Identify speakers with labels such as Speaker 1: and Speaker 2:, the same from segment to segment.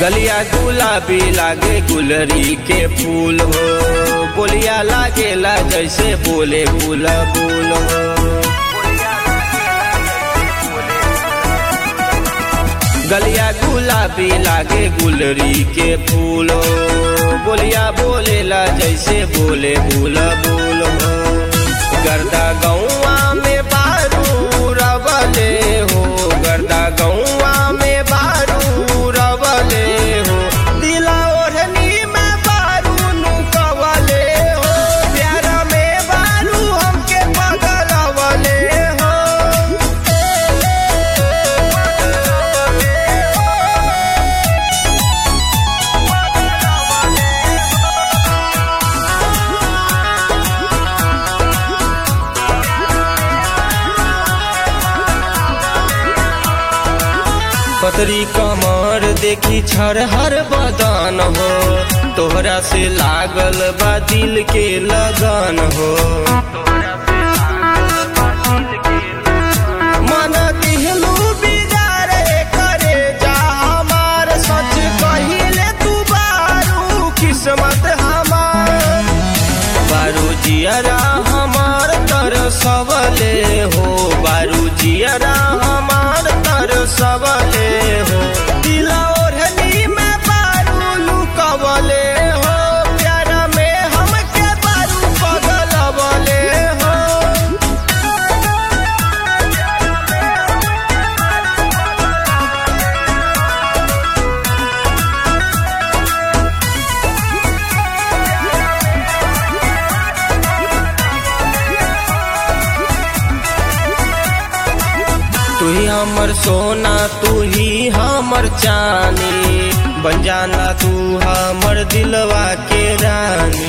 Speaker 1: गलिया गुलाबी लागे गुलरी के फूल हो बोलिया लागेला जैसे बोले फूल फूल हो गलिया गुलाबी लागे गुलरी के फूल हो बोलिया बोलेला जैसे बोले फूल फूल हो गर्दा गौआ में बारू रवले हो गर्दा गौआ में बारू रवले हो दिला ओढ़नी में बारू नुकवले हो प्यारा में बारू हमके पगलवले हो पतरी कमर देखी छर हर बदन हो तोहरा से लागल बा दिल के लगन हो मन दिहलू बिगाड़े करे जा हमार सच कहिले तू बारू किस्मत हमार बारू जियरा हमार तर सबले हो बारू जियरा हमार तर सबले हो दिला ओढ़नी में बारू लुकवले हो प्यारा में हमके बारू पगलवले हो तू ही हमर सोना तू ही हमर चानी बन जाना तू हमर दिलवा के रानी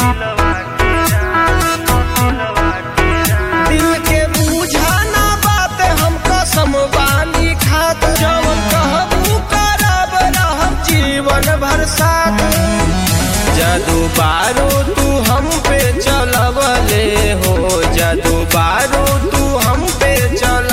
Speaker 1: दिल के बुझाना बात हम कसम बानी खात जवन कहबू करब रहब जीवन भर साथ जादू बारू तू हम पे चलवले हो जादू बारू तू हम पे चल